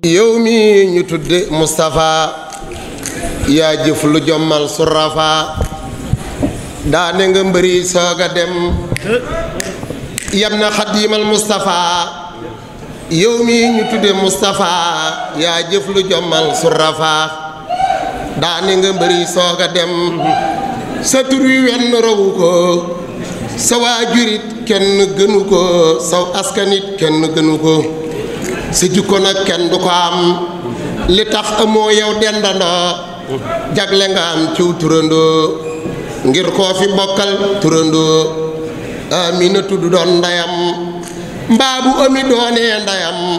yow mi ñu tudde Moustapha yaa jëf lu jommal surafa daane nga mbëri sooga dem yam na xadiimal Moustapha yow mi ñu tudde Moustapha yaa jëf lu jommal surafa daane nga mbëri sooga dem sa tur wi wenn rawu ko sa waajurit kenn gënu ko saw askanit kenn gënu ko sa jikko nag kenn du ko am li tax amoo yow dendandoo jagle nga am ciw turandoo ngir koo fi bokkal turandoo amina tudd doon ndeyam mbaa bu ami doonee ndeyam